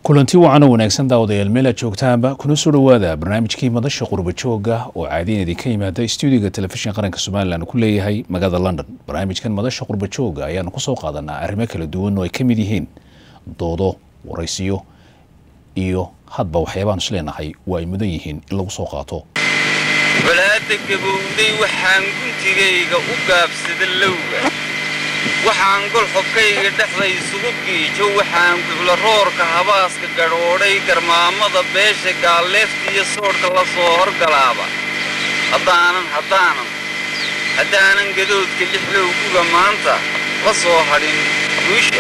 kulanti wacan oo wanaagsan daawadayaal meel aad joogtaanba kuna soo dhowaada barnaamijkii madasha qurba jooga oo caadiyan idinka yimaada stuudiga telefishin qaranka somalilan ku leeyahay magaalada london barnaamijkan madasha qurba jooga ayaanu kusoo qaadanaa arrimo kala duwan oo ay ka mid yihiin doodo waraysiyo iyo hadba waxyaabaan is leenahay waa ay mudan yihiin in lagu soo qaato walaada gabowday waxaan guntigayga u gaabsada lowga waxaan golxobkayga dhexda isugu giijo waxaan guclaroorka habaaska gadhoodhay garmaamada beesha gaalleefta iyo soodhka la soo horgalaaba haddaanan haddaanan haddaanan gadoodka lixlowguga maanta la soo hadhin guusha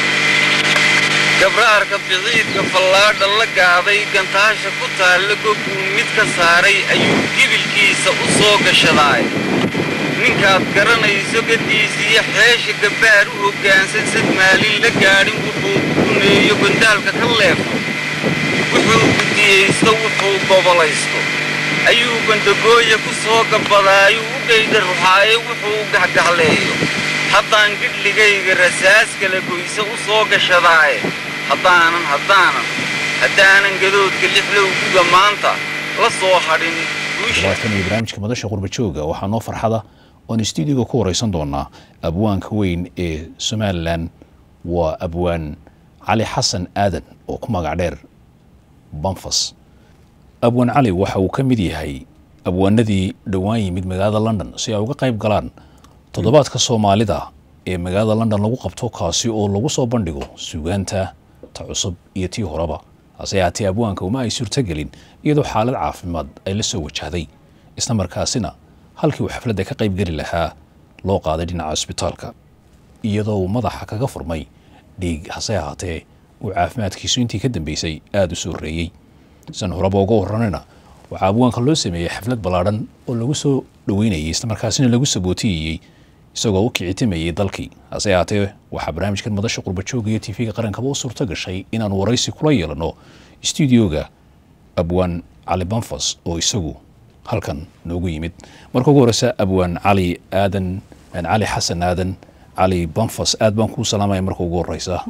gabraarka biciidka fallaadha la gaaday gantaasha ku taalla goguu mid ka saaray ayuu gibilkiisa u soo gashadaay ninkaad garanayso gaddiisiiyo xeesha gabbaar u hoggaansan sad maalin la gaadhin wuxuu guneeyo gondaalka ka leefo wuxuu gudiyaysto wuxuu gobolaysto ayuu bandagooya ku soo gabbadaayuu u geyda ruxaaye wuxuu gahgahleeyo haddaan gidhligayga rasaas kala goyse u soo gashadaaye haddaanan haddaanan haddaanan gadoodka lixlowguga maanta la soo hadhin guusha labaatan iyo barnaamijka madasha qurba jooga waxaa noo farxada oon stuudiga ku waraysan doonaa abwaanka weyn ee somalilan waa abwaan cali xasan aadan oo ku magac dheer banfas abwaan cali waxa uu ka mid yahay abwaanadii dhowaan yimid magaalada london si ay uga qayb galaan toddobaadka soomaalida ee magaalada london lagu qabto kaasi oo lagu soo bandhigo sugaanta ta cusub iyo tii horeba hase haatee abwaanka uma ay suurtogelin iyadoo xaalad caafimaad ay la soo wajahday isla markaasina halkii uu xafladda ka qayb geli lahaa loo qaaday dhinaca cusbitaalka iyadoo uu madaxa kaga furmay dhiig hase ahaatee uu caafimaadkiisu intii ka dambeysay aada u soo reeyey san horeba uga waranayna waxaa abwaanka loo sameeyey xaflad ballaadhan oo lagu soo dhoweynayay isla markaasina lagu sabootiyeyey isagoo u kicitimayay dalkii hase ahaatee waxaa barnaamijkan madasha qurbajooga iyo tv-ga qarankaba u suurto gashay inaan waraysi kula yeelano stuudioga abwaan cali banfas oo isagu halkan noogu yimid marka ugu horeysa abwaan cali aadan cali xasan aadan cali banfas aad baan kuu salaamaya marka ugu horeysa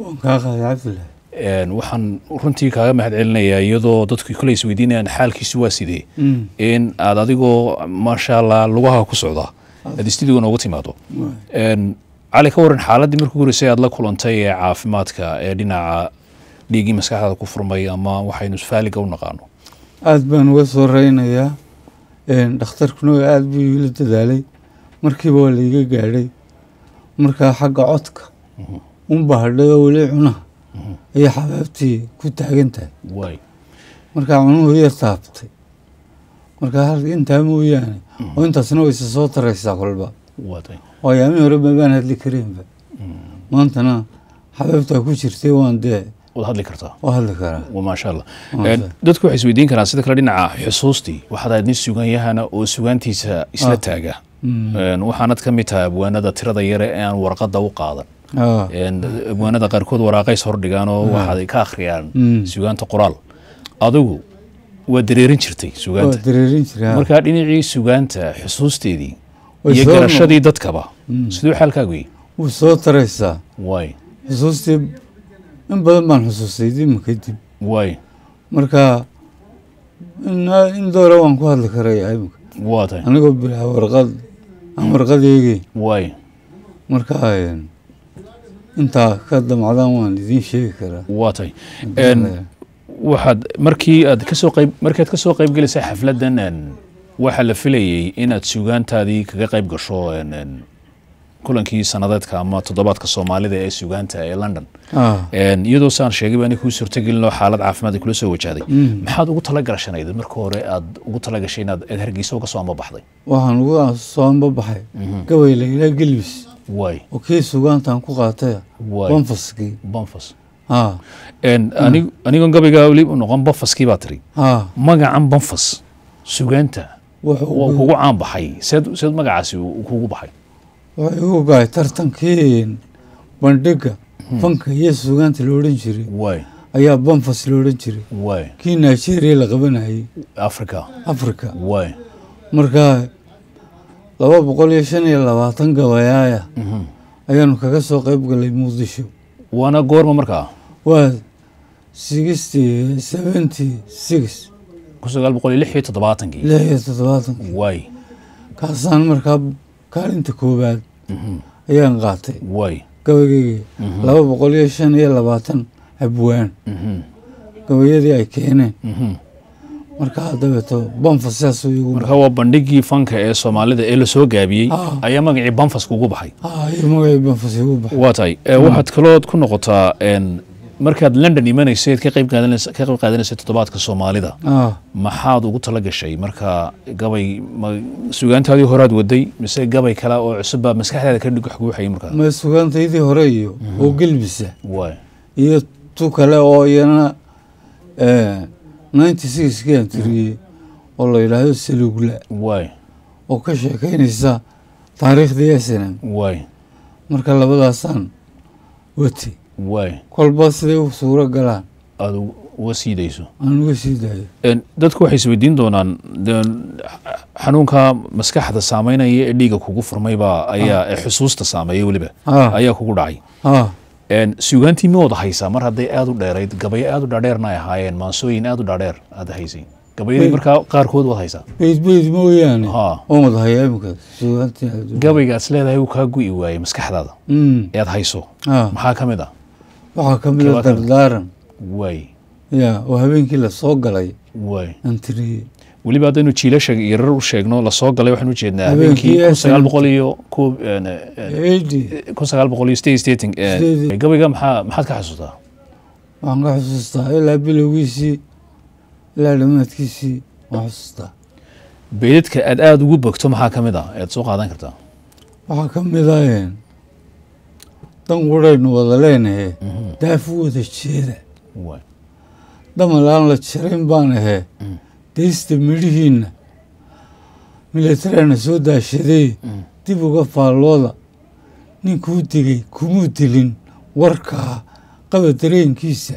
waxaan runtii kaaga mahad celinayaa iyadoo dadku kale is weydiinayaan xaalkiisu waa sidee in aad adigoo maasha allah lugaha ku socda aad stuudiga nooga timaado cali ka waran xaaladdii markii ugu horeysay aad la kulantay ee caafimaadka ee dhinaca dhiiggii maskaxdaada ku furmay ama waxaynu faaliga u naqaano aada baan uga soo reynayaa dhakhtarkuna aada buu iila dadaalay markiiba waa laiga gaadhay markaa xagga codka unba hadhay oo weli cunaha ayay xabaabtii ku taagan tahay waay markaa cunuhu iya taabtay markaa hal intaa mooyaane oo intaasna wayse soo taraysaa kolba waatay oo ayaamii hore mabaan hadli kareenba maantana xabaabtaa ku jirtay waan dee waad hadli kartaa waa hadli karaa Waa maasha allah Maasha Een, dadku waxay isweydiin karaan sida kale dhinaca xusuustii waxaad ahayd nin suganyahana oo sugaantiisa isla taaga Een, waxaanad ka mid tahay abwaanada tirada yare ee aan warqadda u qaadan aa Een, abwaanada qaarkood waraaqays hordhigaan oo waxaad ka akhriyaan Mm. sugaanta qoraal adigu waa dareerin jirtay waa sugaanta dareerin jiraa markaa dhinacii sugaanta xusuusteedii Way iyo soo garashadii dadkaba siduu xaalkaagu yahay wuu soo taraysaa waay xusuustii in badan baan xusuustay dima kadib waay marka in in doora waan ku hadli karaya imika waa tahay anigoo bilaa warqad aan warqad eegey waay marka een, intaa ka damacdaan waan idiin sheegi karaa waa tahay Een, waxaad markii aad kasoo qayb markaad kasoo qayb gelisay xafladdan een, waxaa la filayey inaad sugaantaadii kaga qayb gasho een, een, kulankii sanadeedka ama toddobaadka soomaalida ee sugaanta ee london Ah, Een, iyadoo saan sheegay baa kuu suurtagelinoo xaalad caafimaad ay kula soo wajahday Mm. maxaad ugu talagalashanayd marka hore aad ugu talagashay inaad aad hargeysa uga soo ambabaxday waxaan ugu soo anbabaxay gabay laylaa gelbis waay oo kii sugaantaan ku qaatay waay banfaskii banfas haa Een, anig- anigoon gabaygaa weli u noqon banfaskii baa tiri haa magacan banfas sugaanta wuxuu waa kugu caan baxay seed seed magacaasi uu kugu baxay wuxuu igu gaay tartankii bandhiga fanka iyo sugaanta la odhan jiray waay ayaa banfas la odhan jiray waay kii nigeria la qabanayay africa africa waay markaa laba boqol iyo shan iyo labaatan gabayaaya ayaanu kaga soo qayb galay muqdisho waana goorma markaa waa sixty seventy six kun sagaal boqol iyo lix iyo toddobaatankii lix iyo toddobaatankii waay kaasaan markaa kaalinta koowaad ayaan qaatay waay gabaygeygii laba boqol iyo shan iyo labaatan abwaan gabayadii ay keeneen markaa dabeeto banfa sidaasuu igu marka waa bandhigii fanka ee soomaalida ee lasoo gaabiyey Ah. ayaa magacii banfaska ugu baxay ah iyo magacii banfas igu baxay waa tahay Eh, waxaad kalood ku noqotaa en, markaad london imanayseed ka qayb qaadanaysa ka qayb qaadanaysay toddobaadka soomaalida ah maxaad ugu tala gashay marka gabay ma sugaantaadii horaad waday mise gabay kale oo cusub baa maskaxdaada ka dhig guuxayay markaa ma sugaantaydii hore iyo oo gelbisa waay iyo tu kale oo iyana ninety sixkii aan tiriyey oo la yidhaahdo salugla waay oo ka sheekaynaysa taariikhdii snm waay marka labadaasaan wati waay kolba siday u suuro galaan aada u- uga siidayso aan uga sii daayo En, dadku waxay isweydiin doonaan de, xanuunka maskaxda saameynaya ee dhiiga kugu furmaybaa ayaa ee xusuusta saameeya weliba ah ayaa kugu dhacay ah En, sugaantii ma wada haysaa mar hadday aada u dheerayd gabayo aada u dhaadheerna ay ahaayeen maansooyin aada u dhaadheer aada haysay gabayadii Hey. markaa qaarkood waad haysaa beyd beyd mooyaane ha oo madahayaa imika sugaantii gabaygaas leedahay uu kaa gu'i waayey maskaxdaada mm ee aad hayso ah maxaa ka mid ah waxaa ka mid a Kebaa ka mid. dardaaran waay ya oo habeenkii lasoo galay waay aan tiriyey weliba haddaynu jiilasha yarar u sheegno lasoo galay waxaanu ujeednaa Habeenkii habeenkii kun SNL. sagaal boqol iyo ku en, en, eighty kun sagaal boqol iyo sideed iyo siddeetan eh, Sideed. gabayga maxaa maxaad ka xasuustaa waxaan ka xusuustaa ilaa bilowgiisii ilaa dhammaadkiisii waan xusuustaa beydadka aad aada ugu bogto maxaa ka mid ah ead soo qaadan kartaa waxaa ka mid ah een, dan quraynu wada leenahe daafu wada jeeda waay damal aan la jarin baan ahee Mm. deysta midhihiinna milatariana soo daashadee Mm. dib uga faallooda ninkuu digay kumuu dilin warkaa qaba dareenkiisa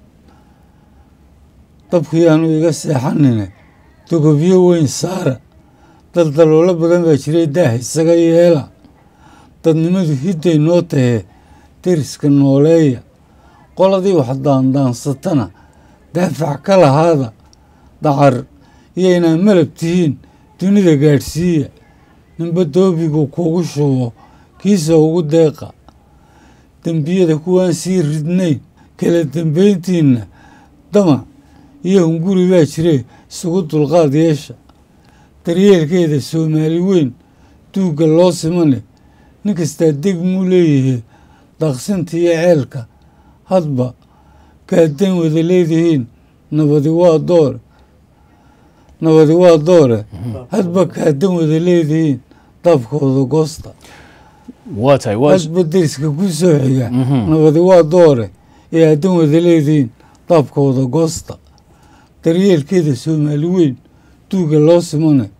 dabkii aanu iga seexanine dogobyo weyn saara daldaloolo badan baa jiray daah isaga yeela dadnimadu hidday noo tahee deriska nooleeya qoladii wax daandaansatana daafac ka lahaada dacar iyo inaad malab tihiin dunida gaadhsiiya ninba doobigu kugu shubo kiisa ugu deeqa dembiyada kuwaan sii ridnayn kala dambayntiinna damac iyo hunguri baa jire isugu dulqaad yeesha daryeelkeeda soomaali weyn duugga loo simane nin kastaa deg muu leeyahay daaqsinta iyo ceelka hadba kaaddan wada leedihiin nabadi waa doore nabadi waa doore hadba kaaddan wada leedihiin daabkooda goosta waa tahay waa hadba deriska ku soo xiga Mhm. nabadi waa doore ee aaddan wada leedihiin daabkooda goosta daryeelkeeda soomaali weyn duugga loo simane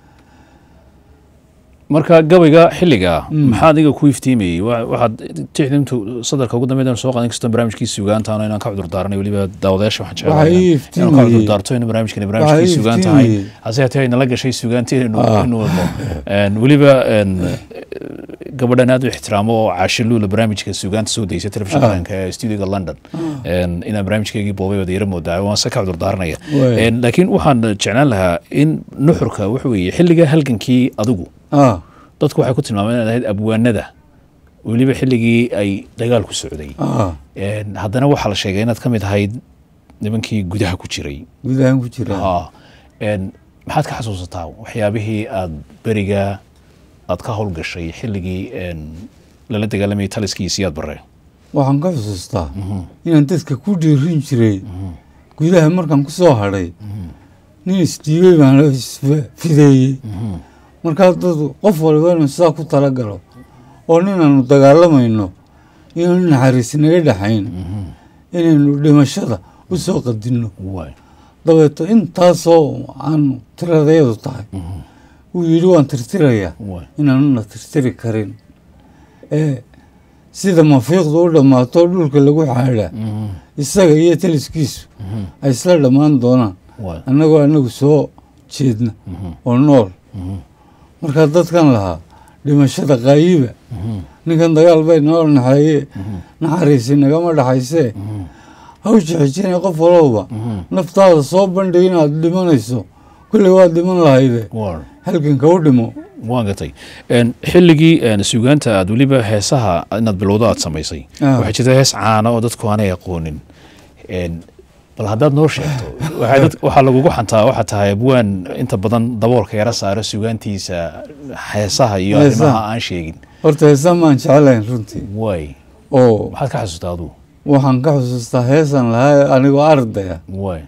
marka gabayga xilliga Mm. maxaa adiga ku iftiimayey Wa- waxaad tixdintu sadarka ugu dambeyd soo qaadan kasto barnaamijkii sugaantaano inaan ka cudur daaranay weliba daawadayaasha waxaan Waxaa ii jecelahay inaan ka iftiimayey. cudur daarto in barnaamijkani Waxaa barnaamijkii ii sugaan tahay iftiimayey. hase hatee nala gashay sugaantii inu Ah. inu wadno En, weliba en, gabadhan aad u ixtiraamo oo caashiluula barnaamijka sugaanta soo daysa telefishinka Ah. qaranka ee studioga london En, inaan barnaamijkeygii boobay wada yara moodaa waan se ka cudur daaranaya Waay. En, laakiin waxaan jeclaan lahaa in nuxurka wuxu weeye xilliga halgankii adigu ah dadku waxay ku tilmaameen inaad ahayd abwaanada weliba xilligii ay dagaalku socday ah En, haddana waxaa la sheegay inaad ka mid ahayd nimankii gudaha ku jiray gudahaan ku jira Ha. En, maxaad ka xasuusataa waxyaabihii aad beriga aad ka howlgashay xilligii en, lala dagaalamayay taliskii siyaad bare waxaan ka xusuustaa inaan dadka ku dhiirin jiray gudaha markaan ku soo hadhay nin isdhiibay baan isfideeyey markaa dad qof waliba inuu sidaa ku talagalo oo ninaanu dagaalamayno inaanu naxariis naga dhexayn inaynu dhimashada u soo qadinno waay dabeeto intaasoo aanu tiradayadu tahay wuu yidhi waan tirtirayaa waay inaanuna tirtiri karin ee sida mafiiqdu u dhammaato dhulka lagu xaadhaa isaga iyo taliskiisu ay isla dhammaan doonaan waay annagoo annagu soo jeedna oo nool markaa dadkan lahaa dhimashada qaayiba ninkan dagaal bay noo naxeeye naxariisi nagama dhaxaysee hawsha xijinaya qof walowba naftaada soo bandhig inaad dhimanayso kulley waad dhiman lahayde Waar. halganka u dhimo waan gatay Een, xilligii een, suugaanta aad weliba heesaha inaad bilowdo aad samaysay Ah. waxaa jirta hees caana oo dadku aanay aqoonin Een, bal haddaad noo sheegto waxay dad- waxaa lagugu xantaa waxaa tahay abwaan inta badan daboolka yara saaro suugaantiisa heesaha iyo Heesaha. arrimaha aan sheegin horta heesa maan jeclayn runtii way oo maxaad ka xasuustaa aduu waxaan ka xusuustaa heesan lahaa anigoo ardaya way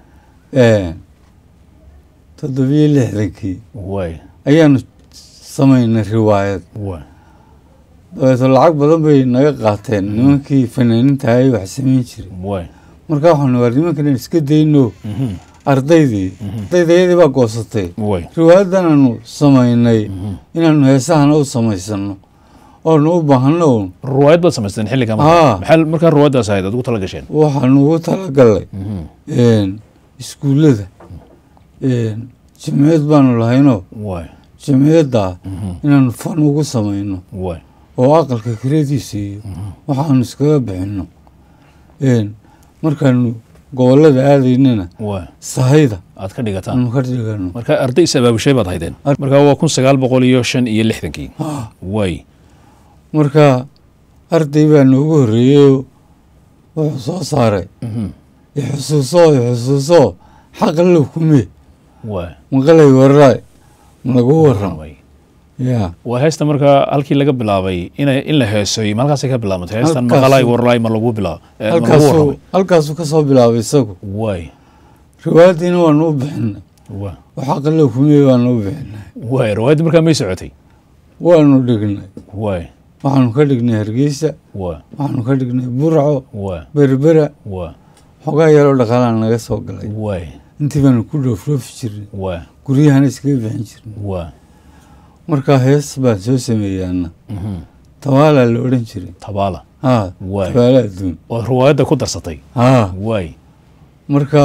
toddobiyo lixdankii way ayaanu samaynay riwaayad way dabeeto lacag badan bay naga qaateen nimankii fanaaniinta ay wax samayn jiray way marka waxaanu war nimankan aan iska dayno Mhm. ardaydii ardaydayadii baa goosatay way riwaayadan aanu samaynay inaanu heesahana u samaysano oonu u baahano un ruwaayad baad samaysteen xilliga Ah. maxaa markaa ruwaayaddaas ahayd aad ugu tala gasheen waxaanu ugu talagalay Mhm. iskuullada jimciyad baanu lahaynoo way jimciyadda Mhm. inaanu fan ugu samayno way oo aqalka kiradiisa iyo waxaanu iskaga bixinno markaanu gobollada aadaynana way sahayda aad ka dhigataan aanu ka dhigano marka arday is abaabushay baad haydeen Ar- marka waa kun sagaal boqol iyo shan iyo lixdankii Ah, way marka arday baa noogu horreeyeyoo wuxuu soo saaray Mhm. ixusuusoo ixusuusoo xaqallow kumee way maqalay warraay malagu warram way yaa waa heesta markaa halkii laga bilaabay ina in la heesoy ma halkaasay ka bilaabantay heestan Halkaasuu- maqalay warlaay ma lagu bilaab eh, ma lagu halkaasuu warramay halkaasuu ka soo bilaabay isagu way riwaayaddiina waanu u bixinay way oo xaqallow kumee baanu u bixinay way riwaayadda markaa may socotay waanu dhignay way waxaanu ka dhignay hargeysa way waxaanu ka dhignay burco way berbera way xogaa yaroo dhaqaalaan naga soo galay way intii baanu ku dhoofroofi jirnay way guryahana iskaga bixin jirnay way markaa hees baan soo sameeyaana Mhm. tabaalaa la odhan jiray tabaala haa Waay. tabaala adduun oo riwaayadda ku darsatay haa way marka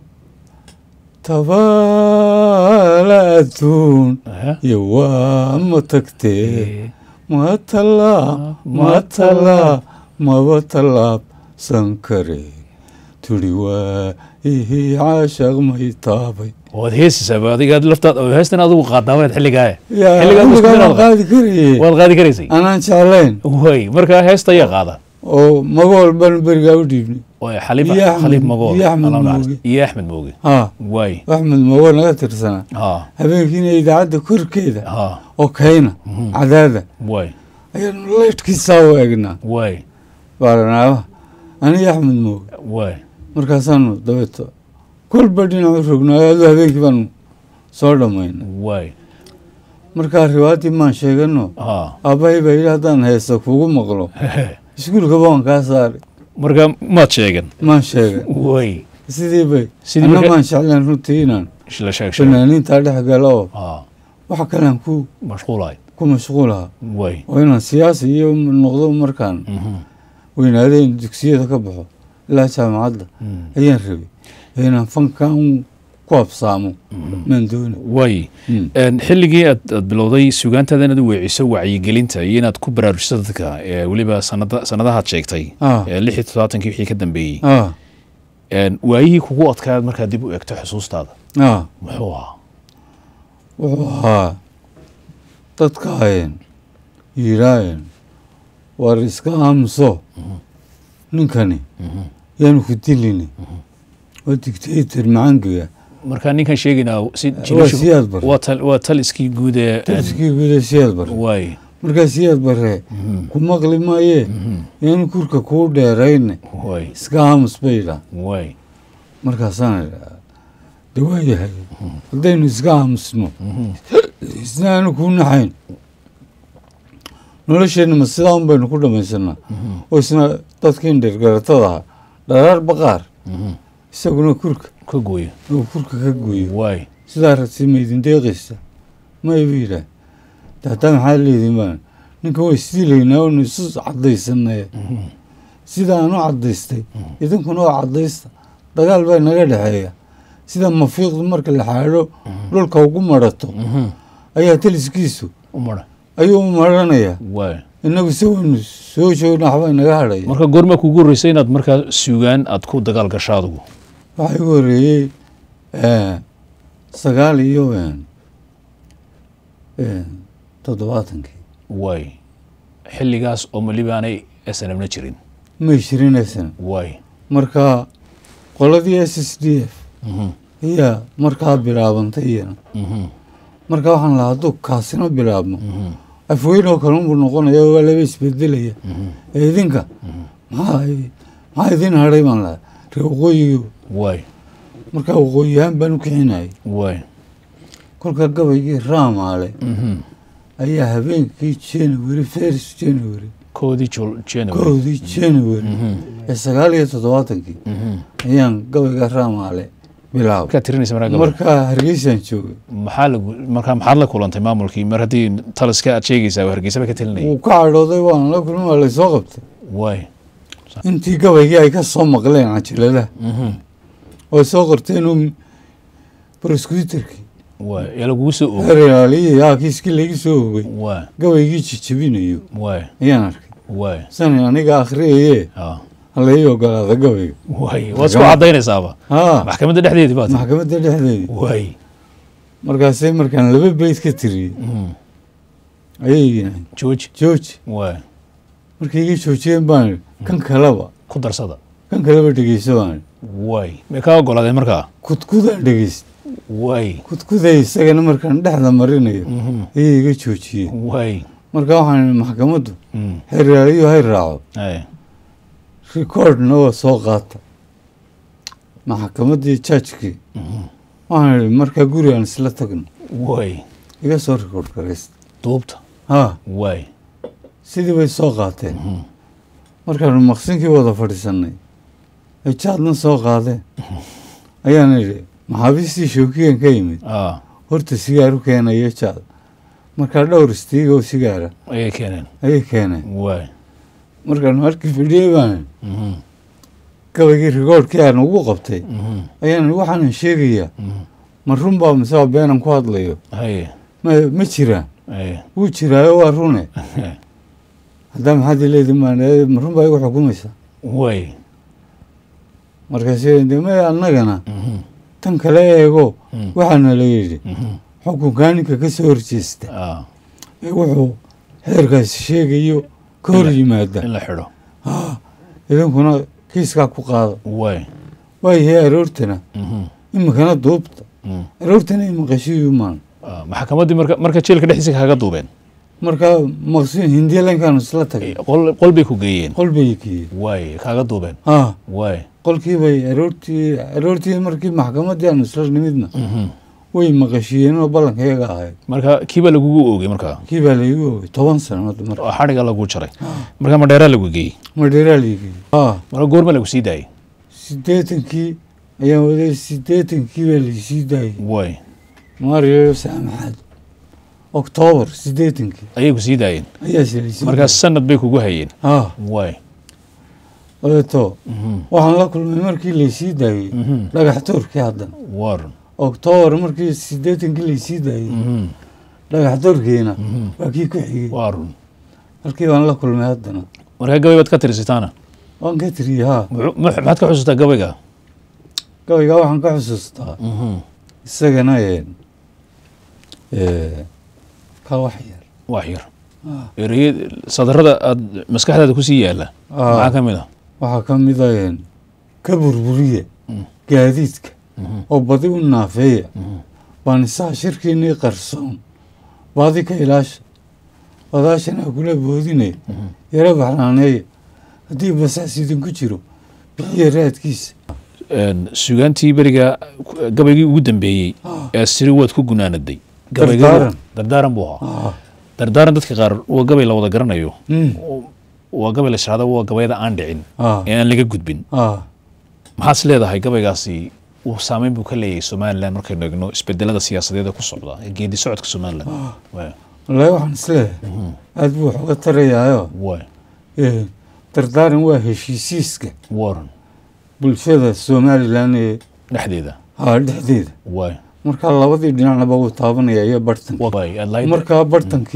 tabaala adduun Aha. iyo waa ma tagtee Eh, ma talaa ma talaa maba tallaabsan kare turi waa ihii caashaq may taabay waad heesaysaa adiga laftaad oo heestan adigu qaadaameed xilligaa yaa Xilligaa xilligaa musliminaad waan qaadi karaye waad qaadi karaysay anaan jeclayn way markaa heesta ayaa qaada oo magool baan berigaa u dhiibnay way xaliib Iyo Axmed- xaliib magool iyo Axmed Allah u naxariisto. Mooge. iyo axmed mooge haa way axmed magool naga tirsanaa ha habeenkiina idaacadda korkeeda ha oo kayna Mhm. cadaada way ayaanu leydhkiisaa u eegnaa way baaranaabaha aniga axmed mooge way markaasaanu dabeeto kolba dhinacu rognaayo aduu habeenkii baanu soo dhammaynay way markaa riwaayaddii maan sheegano ha aabbahay baa yidhi haddaan heesta kugu maqlo iskuulkaba waan kaa saaray marka maad sheegan maan sheegay way sidii bay Sidii anna marka- maan jeclaan runtii inaan la sheeg sheeg fanaaniintaa dhex galo oo ha waxa kalean ku mashquulahay ku mashquulaha way oo inaan siyaasi iyo noqdo markaan Mhm. weynaaday in dugsiyada ka baxo ilaa jaamacadda Mm. ayaan rabay ee inaan fankan ku habsaamo maan dooni way Mm. Een, xilligii aad aad bilowday sugaantaada inaad u weeciso wacyigelinta iyo inaad ku baraarujiso dadka ee weliba sanada sanadahaad sheegtay Ah. ee lix iyo toddobaatankii wixii ka dambeeyey ah Een, waayihii kugu adkaad markaad dib u egto xusuustaada ah muxuu ahaa wuxuu ahaa dadkaayeen yidhaayeen war iska aamuso ninkani yaanu ku dilini waa dictator macangiga marka ninkan sheegaynaa si waa jilishu siyaad bare waa tal waa taliskii guud ee taliskii guuda siyaad bare way markaa siyaad bare ku maqli maayee yaanu kurka kuu dheerayne way iska aamus bay yidhaah way markaasaan idhaa de waayahay haddaynu iska aamusno isna aanu kuu naxayn nolosheenna ma sidaa un baynu ku dhamaysanaa oo isna dadkiin dhergaratada ahaa dharaar baqaar isaguna kurka ka gooyo uu kurka ka gooyo way sidaa ragsi maydin deeqaysa ma iba yidhaah de haddaa maxaa leediin baan ninka way isdiilaynaa oonu isu caddaysanay sida aan u caddaystay idinkuna oo caddaysta dagaal baa naga dhexeeya sida mafiiqdu marka la xaadho dhulka ugu marato ayaa taliskiisu u mara ayuu u maranayaa way inagu se waynu soo joogna waxba inaga hadhaya marka goormaa kugu horreysay inaad markaa suugaan aad ku dagaal gasho adigu waxaa igu horreeyey eh, sagaal iyo een, een, toddobaatankii waay xilligaas oo malibaanay snmna jirin may shirinaysan waay marka qoladii s s d f Mhm, ayaa markaa bilaabantay iyana mhm, marka waxaan lahaa hadduu kaasina bilaabmo mhm, afweyn oo kale unbuu noqonaya waa laba isbedelaya mhm. ee idinka maxaa i- maxaa idin hadhay baan lahaa ree waqooyigo waay marka waqooyi ahaan baan u kicinayay waay kolka gabaygii raamaale mhm. ayaa habeenkii january first january koodii jul january kowdii january Mhm, ee sagaal iyo toddobaatankii mhm. ayaan gabayga raamaale bilaabay markaad tirinaysa markaa gabadha markaa hargeysaan joogay maxaa lagu markaa maxaad la kulantay maamulkii mar haddii taliska aad sheegaysaa hargeysaba ka telinayay wuu ka cadhooday waan la kulma waa laysoo qabtay waay intii gabaygii ay ka soo maqleen cajaladaha mhm, oo soo qorteen un prosecutorkii waay yaa lagugu soo oogay heraaliyii yaa kiiskii laga soo ogay waay gabaygii jijabinayo waay ayaan arkay waay sani aniga akhriyaye ah, halai ogolaada gabayga waay waad isku caddaynaysaaba haa maxkamadda dhexdeedii baad maxkamadda dhexdeedii waay markaasay markaan laba beyd ka tiriyey mhm. ayay yidhaaheen jooji jooji waay markay iga joojiyeen baan idhi kan kaleba ku darsada kan kaleba dhegeyso baan idhi waay may kaa ogolaadeen markaa kudkudaan dhegeyst waay kudkuday isagana markaan dhexda marinayo mhm, ayay iga joojiyeen waay marka waxaan idhi maxkamaddu mhm, xeraaliyo hay raaco ay, recordna waa soo qaata maxkamaddii jajkii mhm, waxaan idhi markaa guri aan isla tagno waay iga soo record garaysta duubta haa waay sidii bay soo qaateen mhm, markaanu maqsinkii wada fadhiisannay ay jaadna soo qaadeen ayaan idhi maxaabiistii shookiyan ka yimid ah, horta sigaaru keenayo jaad markaa dhowr istiiga oo sigaara ayay keeneen ayay keeneen waay markaanu markii fadhiyey baan mhm, gabaygii rikoodhkii aan ugu qabtay mhm, ayaan waxaanan sheegayaa mhm. ma run baa mise waa beenan ku hadlayo haye ma ma jiraan haye wuu jiraayo waa rune haddaa maxaad ileedi maan ma run baa igu xukumaysaa waay markaasi de ma annagana mhm, tan kale eego mhm, waxaana la yidhi mhm. xukunkaa ninka ka soo horjeesta Ah, ee wuxuu xeerkaasi sheegayo ka hor yimaada in la xidho haa idinkuna kiiskaa ku qaada waay waayahay aroortana mhm, imikana duubta mhm. aroortana imaqashiyu maan Ah, maxkamaddii marka marka jeelka dhexdiisa kaaga duubeen markaa maqsi hindiya lankaanu isla tagay qol qol bay ku geeyeen qol bay geeyey waay kaaga duubeen haa waay qolkii bay aroortii aroortii markii maxkamaddii aanu isla nimidna mhm. way maqashiyeen oo ballanka iyaga ahayd marka kiibaa lagugu oogay markaa kii baa laigu ogay toban sannadood marka oo xadhiga lagu jaray marka madheeraa lagu geeyey madheeraa laigey haa marka goorma lagu sii daayey siddeetankii ayaan waday siddeetankii baa laisii daayey waay maariyo saamaxaad oktoobar siddeetankii ayay ku sii daayeen ayaa laisii markaa sanad bay kugu hayeen haa waay dabeeto mhm, waxaan la kulmay markii laysii daayey mhm. dhagax toorkii haddana war oktoobar markii siddeetankii laysii daayey mhm, dhagax toorkiina mhm. waa kii ku xigey waa run halkii baan la kulmay haddana markaa gabay baad ka tirisataana waan ka tiriyey haa Muxuu- mux- maxaad ka xusuustaa gabayga gabaygaa waxaan ka xusuustaa Mhm. isagana een, ee, ka wax yar wax yar Ah. ereye sadarada aad maskaxdaada kusii yaala Ah. maxaa ka mid ah waxaa ka mid a een, ka burburiya Mm. gaadiidka Mhm, oo badi u naafeeya mhm. baanisaha shirkiinii qarsoon baadi ka ilaasha wadaashana kula boodinaya Mhm. yaro baxnaaneeya haddii basaas idinku jiro bixiya raadkiisa Een, sugaantii beriga ku- gabaygii ugu dambeeyey Ah. ee siri waad ku gunaanaday Dardaaran. dardaaran buu ahaa Ah, dardaaran dadka qaar waa gabay la wada garanayo mm, waa gabay la sharaada waa gabayada aan dhicin ah, ee aan laga gudbin ah. maxaad is leedahay gabaygaasi uu saameyn buu ka leeyahay somalilan markaynu eegno isbedelada siyaasadeed ee ku socda ee geedi socodka somalilan Waay, wallaahi waxaan isleeyahay mhm, aad buu wax uga tarayaayo waay, ee, dardaaran waa heshiisiiska waran bulshada somalilan ee dhexdeeda haa dhexdeeda waay markaa labadii dhinacnaba wuu taabanaya iyo bartanka waay aad lahayd markaa bartankii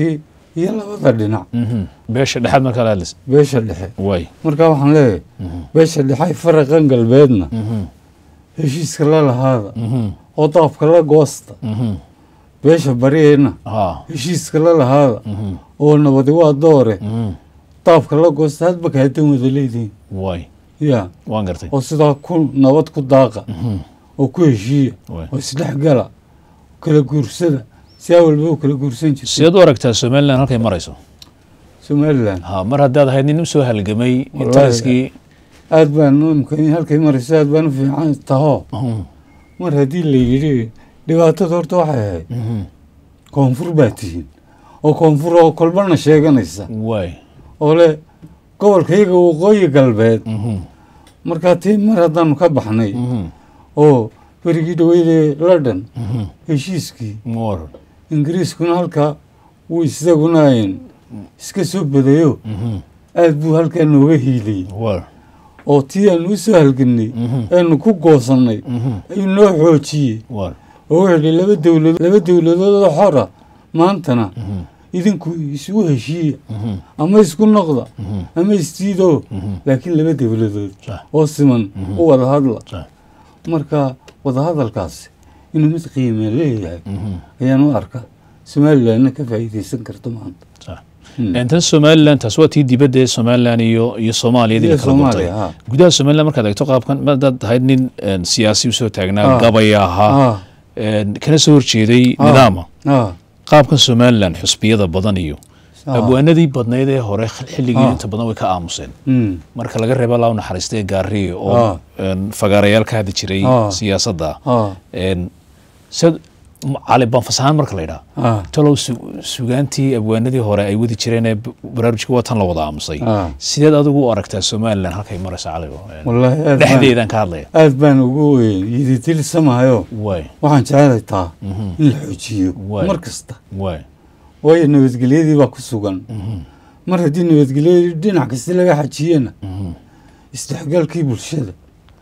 iyo labada dhinac Mhm. beesha dhexaad markaa la hadlaysa beesha dhexe waay markaa waxaan leeyahay Mhm. beesha dhexe faraqan galbeedna Mhm. heshiiska la lahaada Mhm. oo daabka la goosta Mhm. beesha bariyeenna ha heshiiska la lahaada Mhm. oo nabadi waa doore Mhm. daabka la goosta hadba kaadan wada leedihiin waay ya waan gartay oo sidaa ku nabad ku daaqa Mhm. oo ku heshiiya waay oo isdhexgala kala guursada si awalba u kala guursan jirtay sideed u aragtaa somalilan halkay marayso somalilan ha mar haddaad ahayd nin usoo halgamay Wallaahi. intariskii aad baan imka halkay marayso aad baan u fiican taho Mhm. mar haddii la yidhi dhibaatada horta waxay ahayd Mhm. koonfur baa tihiin oo koonfur oo kolbana sheeganaysa waay oo le gobolka iyaga waqooyi galbeed Mhm. markaa tii mar haddaanu ka baxnay Mhm. oo berigii dhaweydee london Mhm. heshiiskii war ingiriiskuna halkaa wuu isaguna ayn iska soo badayo Mhm. aad buu halkaa nooga hiiliyey war oo tii aanu u soo halgannay Mhm. eanu ku goosannay Mhm. ayuu noo xoojiyey war oo wuxuu yidhi laba dowladood laba dowladood oo xora maantana Mhm. idinku isugu heshiiya Mhm. ama isku noqda Mhm. ama isdiido Mhm. laakiin laba dowladood sax oo siman Mhm. u wada hadla sax marka wadahadalkaasi inuu mid qiime leeyahay Mhm. ayaan u arkaa somalilanna ka faa'iidaysan karto maanta sax Hmm. intan somalilan taas waa tii dibadda ee somalilan iyo iyo soomaaliyadii la Iyo kala gurtay Soomaaliya, ha. gudaha somalilan markaad eegto qaabkan madaad ahayd nin een, siyaasi usoo taagnaa Ah. gabaya ahaa Ah, een, kana soo horjeeday Ah. nidaama ah, qaabkan somalilan xusbiyada badan iyo ah. abwaanadii badnayd ee hore xilligii Ah. inta badan way ka aamuseen Hmm. marka laga reebo allah u naxariistay gaariye oo Ah. een, fagaarayaal ka hadli jiray Ah. siyaasadda ah, een, sid cali banfas ahaan marka la yidhaha ah, talow su- sugaantii abwaanadii hore ay wadi jireen ee b- baraarujka waa tan la wada aamusay ah. sideed adigu u aragtaa somalilan halkay maraysa caligo wallaahi aad baan- dhexdeedaan ka hadlaya aad baan ugu yiditilsamahayo waay waxaan jeclay taa Mhm. in la xoojiyo Waay. mar kasta waay waayo nabadgelyadii baa ku sugan Mhm. mar haddii nabadgelyadii dhinac kasta laga xajiyena Mhm. isdhexgalkii bulshada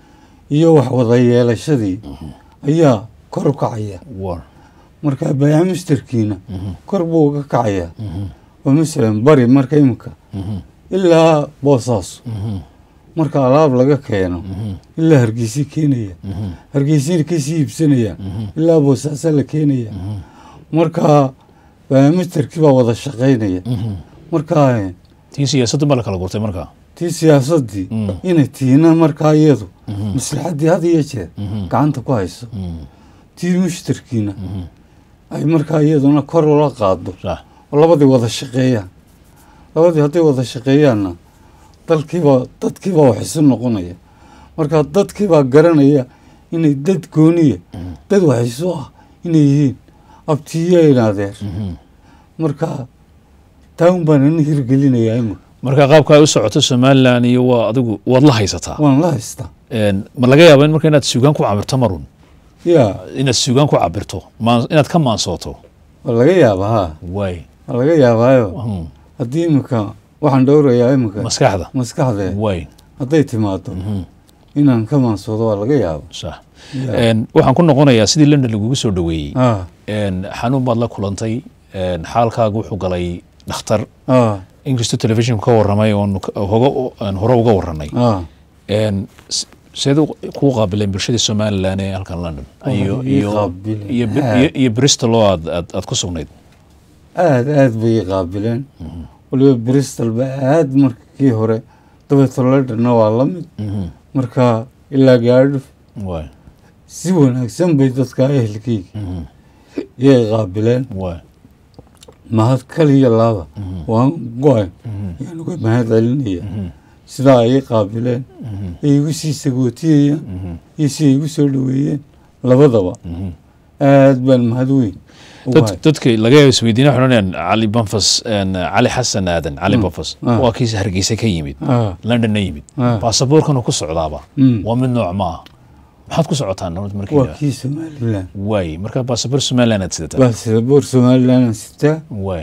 iyo wax wada yeelashadii ayaa kor u kacaya war marka baayaca misterkiina Mhm. kor buu uga kacayaa Mhm. oo masalan bari marka imika Mhm. ilaa boosaaso Mhm. marka alaab laga keeno Mhm. ilaa hargeysa keenaya Mhm. hargeysina kasii iibsanaya Mhm. ilaa boosaaso la keenaya Mhm. marka baayaca misterkii baa wada shaqaynaya Mhm. marka tii siyaasaddu ma la kala gurtay markaa tii siyaasadii Mm. inay tiina markaa iyadu Mhm. maslaxaddii had iyo jeer Mhm. gacanta ku hayso Mhm. tii mushtarkiina Mhm. ay markaa iyaduna kor ula qaado sax oo labadii wada shaqeeyaan labadii hadday wada shaqeeyaanna dalkiibaa dadkiibaa wax isu noqonaya marka dadkiibaa garanaya inay dad gooniya Mhm. dad wax isu ah inay yihiin abtiyayn adeer Mhm. marka taa un baan ina hirgelinayaa imika marka qaabka ay u socoto somalilan iyo waa adigu waad la haysataa waan la haystaa Een, ma laga yaaba in marka inaad suugaan ku cabirto marun yaa inaad suugaan ku cabirto maan- inaad ka maansooto waa laga yaabaa haa waay waa laga yaabaayo Mhm. haddii imika waxaan dhowrayaa imika maskaxda maskaxdee waay hadday timaado Mhm. inaan ka maansoodo waa laga yaaba sax Yaa. Een, waxaan ku noqonayaa sidii london lagugu soo dhaweeyey ah Een, xanuun baad la kulantay Een, xaalkaaga wuxuu galay dhakhtar ah inkastoo telefishinku ka waramay oon ka- hoga- aan hore uga waranay ah Een, s- seed u- kuu qaabileen bulshadii somalilan ee halkan london Waxay iyo ii iyo qaabileen. iyo Br- Aad. iyo- iyo bristol oo aad aad aad ku sugnayd aad aad bay qaabileen waliba bristol ba aad markii hore dabeeto londonna waa la mid Mhm. marka ilaa gaadho waay si wanaagsan bay dadka ehelkeyga Mhm. yay qaabileen waay mahad kaliya laaba Mhm. waan go-ay Mhm. yaan uga mahad celinaya Mhm. sidaa ay qaabileen Mhm. ay igu sii sagootiyayaan Mhm. iyo si ay igu soo dhaweeyeen labadaba Mhm. aad baan mahad weyn ugu dad hay dadka laga yaaba isweydiina waxay odhanayaan cali banfas een, cali xasan aadan cali Mm. banfas Ah. waa kiis hargeysa ka yimid ah londonna yimid ah baasaboorkanu ku socdaaba mm. waa mid nooc ma ah maxaad ku socotaan nabad waa markii kii somalilan waay marka baasaboor somaliland aad sidataa baa siraboor somalilan sitaa waay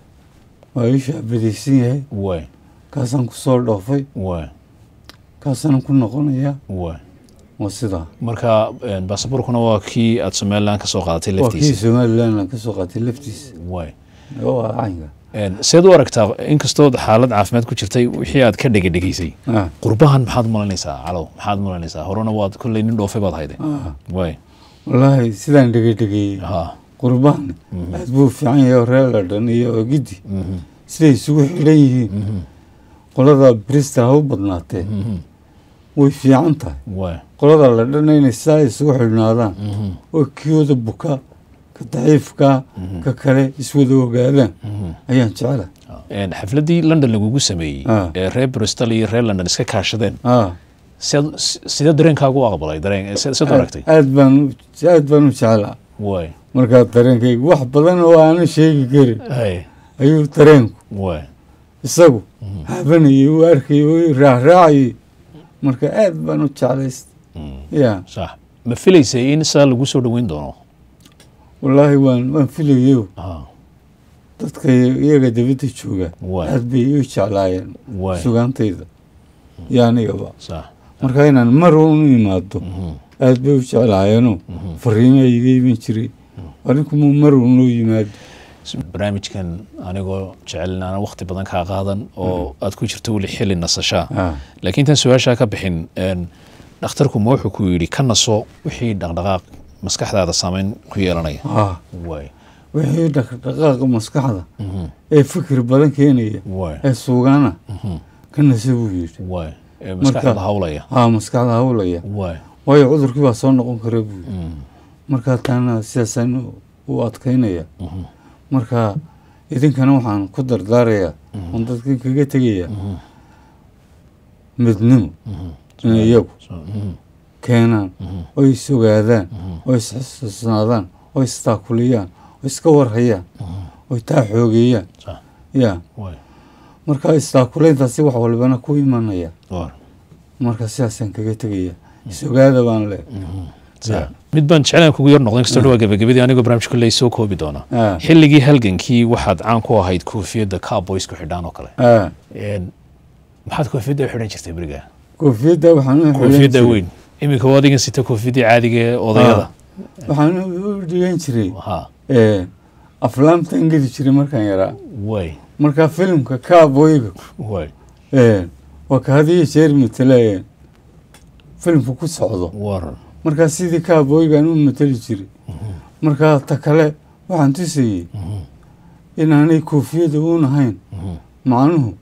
waa ii shaabadaysan yahay waay kaasaan ku soo dhoofay waay kaasaan ku noqonayaa waay waa sidaa marka een, baasaboorkuna waa kii aad somaliland ka soo qaadatay waa kii laftiisa somalilan aan ka soo qaatay laftiisa waay waa caynka Een, seed u aragtaa inkastood xaalad caafimaad ku jirtay wixii aad ka dhegedhegaysay Ah, qurbahan maxaad malaynaysaa calow maxaad malaynaysaa horena waad kolley nin dhoofay baad hayday ah. way wallaahi sidaan dhegedhegeeyey ha qurbahan aad buu fiican yahay oo reer ladhan iyo ogidi mhm, siday isugu xidhan yihiin mhm, qolada brista ha u badnaatee mhm, way fiican tahay way qolada ladhana inay saa isugu xidhnaadaan mhm, oo kiyooda buka ka daciifka ka kale iswada ogaadaan mhm. ayaan jecla Een, xafladdii london lagugu sameeyey Ah. ee reer bristol iyo reer london iska kaashadeen ah seed- si- sidee dareenkaagu u aqbalay dareen seed seed u aragtay aad baan u- aad baan u jeclaa way markaa dareenkayga wax badan oo aanan sheegi karin hay ayuu dareenku way isagu habanayay u arkayay u raacraacayay marka aad baan u jeclayst Mm, ya sax ma filaysay in saa lagu soo dhoweyn doono wallaahi waan waan filayo Ah, dadka iyaga dibadda jooga Waay. aad bay u jeclaayeen way sugaantayda iyo anigaba sax marka inaan mar un imaado mhm, aad bay u jeclaayeenoo fariimaa iga iman jiray arrinkumu mar un loo yimaado barnaamijkan anigoo jecel inaanan waqti badan kaa qaadan oo aad ku jirto weli xili nasashaa Ah, laakiin tan su-aashaa ka bixin een, dhakhtarku ma wuxuu ku yidhi ka naso wixii dhaqdhaqaaq maskaxdaada saameyn ku yeelanaya ah way wixii dhaqdhaqaaqa maskaxda mhm, ee fikir badan keenaya way ee suugaana mhm, ka nase buu yidhi way ee maskaxda hawlaya haa maskaxda hawlaya way waayo cudurkii baa soo noqon kara buu yidhi mhm, markaa taana sidaasaan u- u adkaynaya mhm, marka idinkana waxaan ku dardaarayaa oon dadkan kaga tegaya mhm, midnimo mhm, inay iyagu so, mhm, keenaan mhm, oo is ogaadaan mhm, oo isxusuusnaadaan oo istaakuliyaan oo iska warhayaan mhm, oo taa xoogeeyaan sax, ya way marka istaakulayntaasi wax walbana ku imanaya war, marka sidaasaan kaga tegaya is ogaada baan le mhm, sax. mid baan jeclaan kugu yar noqdin kastoo dhawaa gabagabadii anigoo barnaamij kolley soo koobi doona Ah, xilligii halgankii waxaad caan ku ahayd koofiyadda cowboysku xidhaan oo kale ah. Een, maxaad koofiyadda u xidhan jirtay beriga koofiyadda waxaan u xidhan koofiyadda jiray- weyn iminka waa adigan sita koofiyaddii caadiga ee odayada waxaan u dhigan jiray ha eh, aflaamtan geli jiray markaan yaraa way marka filimka kaaboyga way eh, waa ka hadiyo jeer matala filimku ku socdo war markaa sidii kaaboygaan u matali jiray markaa ta kale waxaan tusayey inaanay koofiyada uun ahayn macnuhu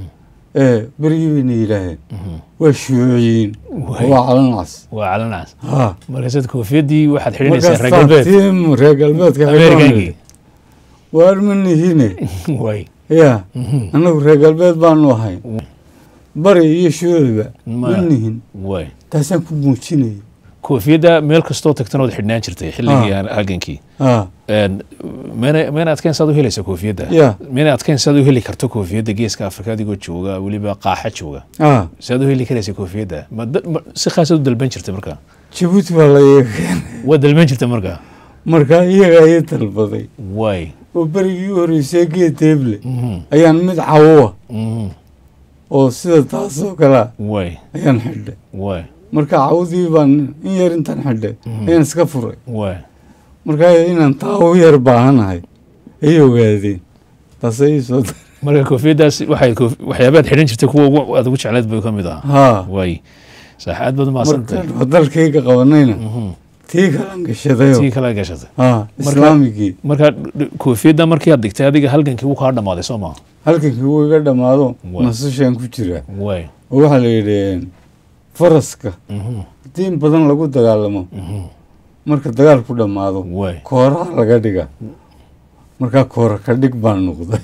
ee berigii bayna yidhaaheen waa shuuciyiin Way. waa calanaas waa calanaas ha markaasaad koofiyaddii waxaad xidhanaysaa markaas reer galbeed taatiim reer galbeedka ameerikankii waar ma nihine way ya annagu reer galbeed baanu ahayn bari iyo shuuciba Ma- ma nihin way taasaan ku muujinaya koofiyadda meel kastoo tagtana waad xidhnaan jirtay xilligii halgankii ha Een, mayna mayna adkayn saad u helaysa koofiyadda Ya. mayna adkayn saad u heli karto koofiyadda geeska afrika adigoo jooga weliba qaaxa jooga ha saad u heli karaysa koofiyadda ma da- ma- si khaasaad u dalban jirtay marka jabuuti baa la iga keenay waa dalban jirtay marka markaa iyagaa ii dalbaday way oo berigii u horreysay geed deeble Mhm, ayaan mid cawowa mhm, oo sida taasoo kalea way ayaan xidhay way marka cawdii baan in yar intaan xidhay ayaan iska furay way markaa inaan taa u yar baahanahay ay ogaadeen taasay ii soo dar marka koofiyaddaas waxay koof- waxyaabaad xidhan jirtay kuwa ugu- aad ugu jecleed bay ka mid ahaa haa way sax aad baad umahadsantahay markaan dalkayga qabanayna Mhm, tii kalan gashadayo tii kala gashatay haa islaamigii marka d- koofiyadda markii aad dhigtay adiga halgankii wuu kaa dhammaaday soo maa halkankii wuu iga dhammaado Waay. nasashaan ku jiraa way oo waxaa la yidhi faraska mhm, haddii in badan lagu dagaalamo mhm, marka dagaalku dhammaado way kooraha laga dhiga markaa koora ka dhig baan noqday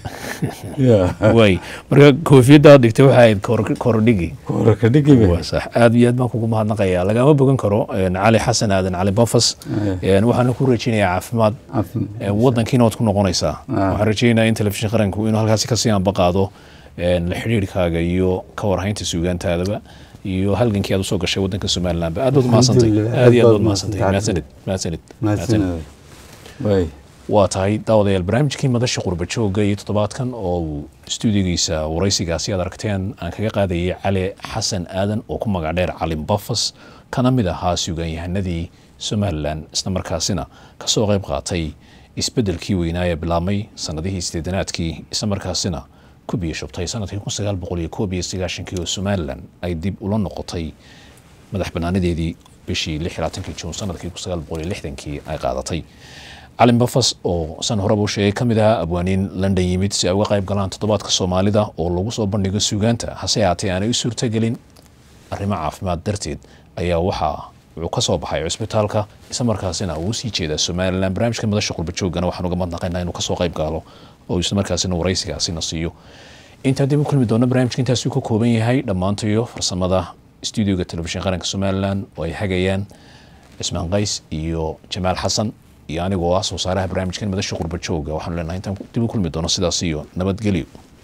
ya way marka koofiyadda aad dhigtay waxay ahayd kor- korodhigi koora ka dhigi ba waa sax aad iyo aad baan kugu mahadnaqayaa lagama bogan karo een, cali xasan aadan cali bofas een, waxaana ku rajeynayaa caafimaad een, wadankiina waad ku noqonaysaa waxaan rajeynayaa in telefishin qaranku inuu halkaasi kasii anbaqaado een, la xidhiirkaaga iyo ka warhaynta suugaantaadaba iyo halgankii aad usoo gashay wadanka somalilandba aad baad umahadsantay Alxamdulillah, aad iyo aad aad baad baad umahadsantay mahadsantahay. mahadsanid mahadsanid mahadsanid way waa tahay daawadayaal barnaamijkii madasha qurba joogga iyo toddobaadkan oo uu stuudigiisa waraysigaasi aad aragteen aan kaga qaadayay cali xasan aadan oo ku magac dheer calin bafas kana mid ahaa suugaanyahanadii somalilan isla markaasina kasoo qayb qaatay isbeddelkii weynaa ee bilaabmay sanadihii sideedanaadkii isla markaasina ku biyo shubtay sanadkii kun sagaal boqol iyo koob iyo sagaashankii oo somalilan ay dib ula noqotay madax banaanadeedii bishii lix iyo labaatankii juun sanadkii kun sagaal boqol iyo lixdankii ay qaadatay calin bafas oo san horeba u sheegay ka mid ahaa abwaaniin london yimid si ay uga qayb galaan toddobaadka soomaalida oo lagu soo bandhigo suugaanta hase haatee aanay u suurtagelin arrimo caafimaad darteed ayaa waxaa wuxuu ka soo baxay cusbitaalka isla markaasina uu sii jeedaa somalilan barnaamijka madasha qurbajoogana waxaan uga madnaqaynaa inuu kasoo qayb gaalo oo isla markaasina waraysigaasina siiyo intaa dib u kulmi doona barnaamijka intaasuu ka kooban yahay dhammaantayo farsamada stuudioga telefishin qaranka somalilan oo ay hagayaan cismaan qays iyo jamaal xasan iyo anigoo ah soo saaraha barnaamijkan madasha qurbajooga waxaanu leenahay intaan dib u kulmi doono sidaas iyo nabadgelyo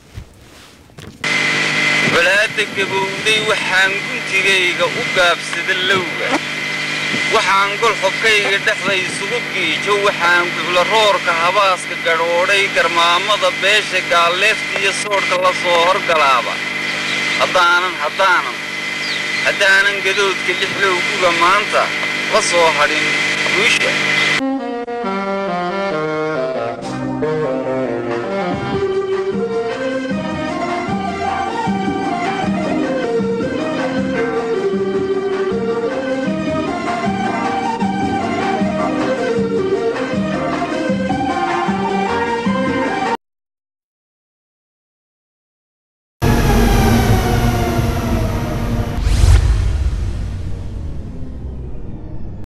walaada gabowday waxaan guntigayga u gaabsada lowga waxaan golxobkayga dhexda isugu giijo waxaan guclo roorka habaaska gadhoodhay garmaamada beesha gaalleefta iyo soodhka la soo horgalaaba haddaanan haddaanan haddaanan gadoodka lixlowguga maanta la soo hadhin guusha